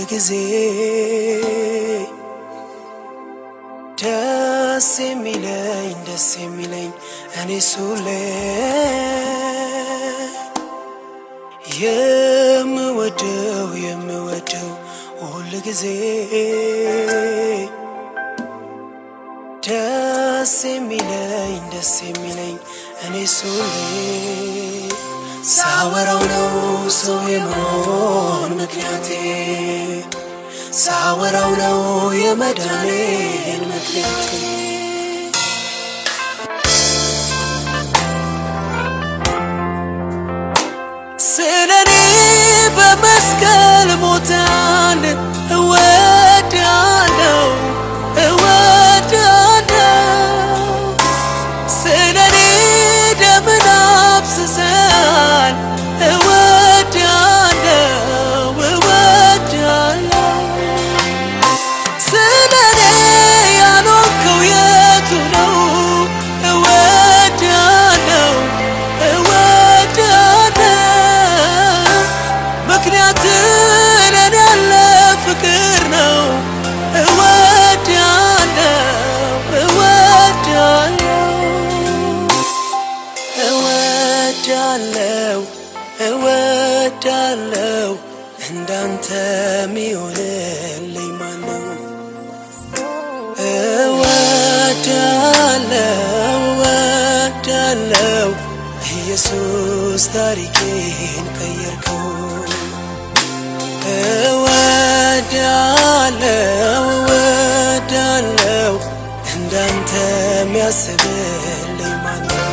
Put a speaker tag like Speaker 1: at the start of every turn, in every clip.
Speaker 1: ጊዜ ደስ የሚለኝ ደስ የሚለኝ እኔ ሱሌ የምወደው የምወደው ሁል ጊዜ ደስ የሚለኝ ደስ የሚለኝ እኔ ሱሌ ሳወራው ነው ሰው የመሆን ምክንያቴ ሳወራው ነው የመዳኔን ምክንያቴ ስለኔ በመስቀል ሞታል እወዳለው እወዳለው ስለኔ ደምን አፍስሰሃል እወዳለው እወዳለው ስለኔ ያኖርከው የቱ ነው እወዳለው እወዳለው ምክንያት ለኔ ያለ ፍቅር ነው እወዳለው እወዳለው እወዳለው እወዳለው እንዳንተ ሚሆንልኝ ማነው? እወዳለው እወዳለው ኢየሱስ ታሪኬን ቀየርከው። እወዳለው እወዳለው እንዳንተ ሚያስብልኝ ማነው?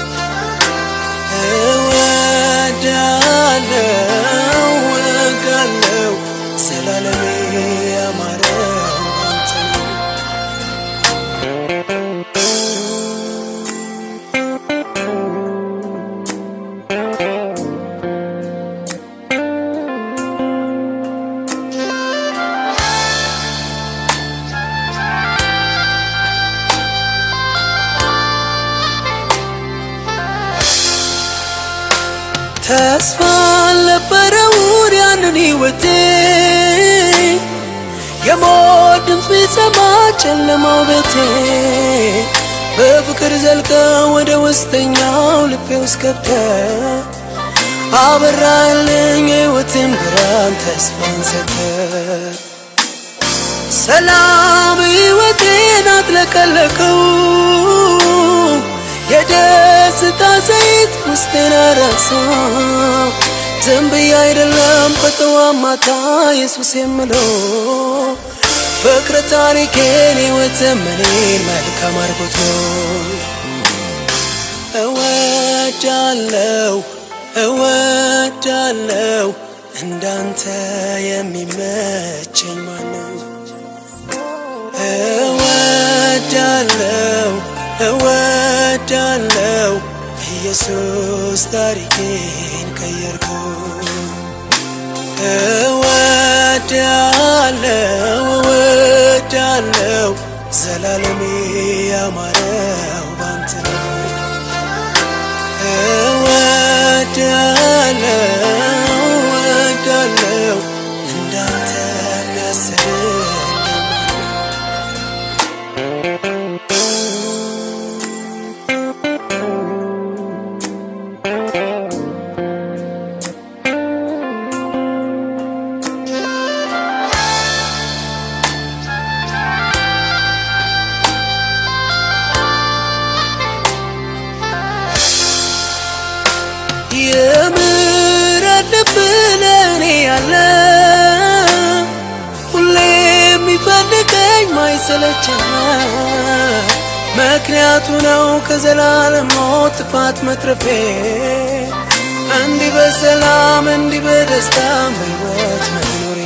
Speaker 1: እወዳለው እወዳለው ዘላለሜ ያማረው አንተ ነው። ተስፋ አልነበረውን ያንን ሕይወቴ የሞት ድምፅ ቢሰማ ጨለማው ቤቴ በፍቅር ዘልቀ ወደ ውስጠኛው ልቤ ውስጥ ገብተ አበራልኝ የሕይወትን ብርሃን ተስፋን ሰተ ሰላም ሕይወቴን አጥለቀለቀው የደስታ ዘይት ውስጤን አረሳው ዝም ብዬ አይደለም በጠዋት ማታ ኢየሱስ የምለው ፍቅር ታሪኬን ሕይወት ዘመኔን መልካም አድርጎት ነው እወዳለው እወዳለው እንዳንተ የሚመቸኝ ማነው? እወዳለው እወዳለው ኢየሱስ ታሪኬን ቀየርከው። እወዳለው እወዳለው ዘላለሜ ያማረው ባንተ ነው። እወዳለው እወዳለው እንዳንተ የሚያስብልኝ ማነው? የምሕረት ልብ ለእኔ ያለ ሁሌ የሚፈልገኝ ማይሰለቸኝ ምክንያቱ ነው ከዘላለም ሞት ጥፋት መትረፌ እንዲህ በሰላም እንዲህ በደስታ በሕይወት መኖሬ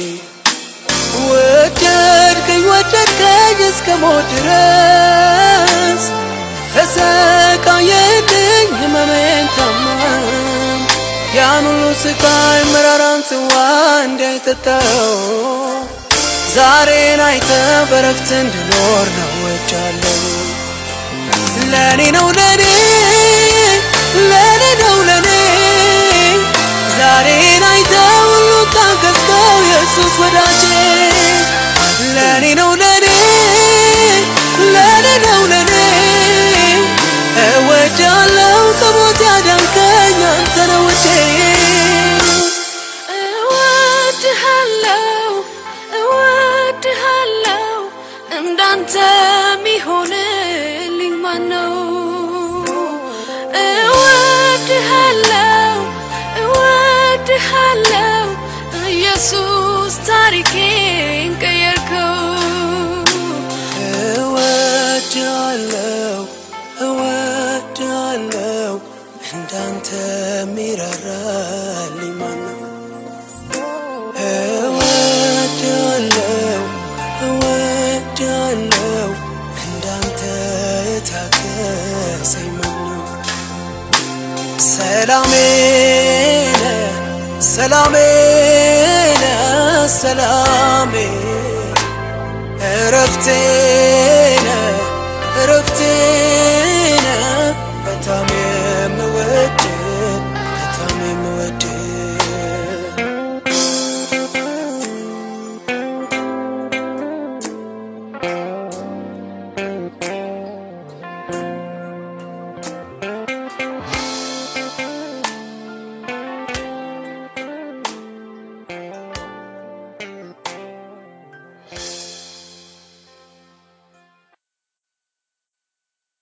Speaker 1: ወደድከኝ ወደድከኝ እስከ ሞት ድረስ ተሰቃየልኝ ህመሜን ታመም ያን ሁሉ ስቃይ መራራን ጽዋ እንዳይጠጣው ዛሬን አይተ በረፍት እንድኖር ነው ወጃለሁ ለኔ ነው ለኔ ለኔ ነው ለኔ ዛሬን አይተ ሁሉ ታገዝከው ኢየሱስ ወዳ
Speaker 2: እንዳንተ ሚሆንልኝ ማነው? እወድሃለው እወድሃለው ኢየሱስ ታሪኬን ቀየርከው።
Speaker 1: እወድሃለው እወድሃለው እንዳንተ ሚራራልኝ ማነው? እወድሃለው እወድሃለው እንዳንተ የታገሰኝ ማነው? ሰላሜ ነህ ሰላሜ ነህ ሰላሜ እረፍቴ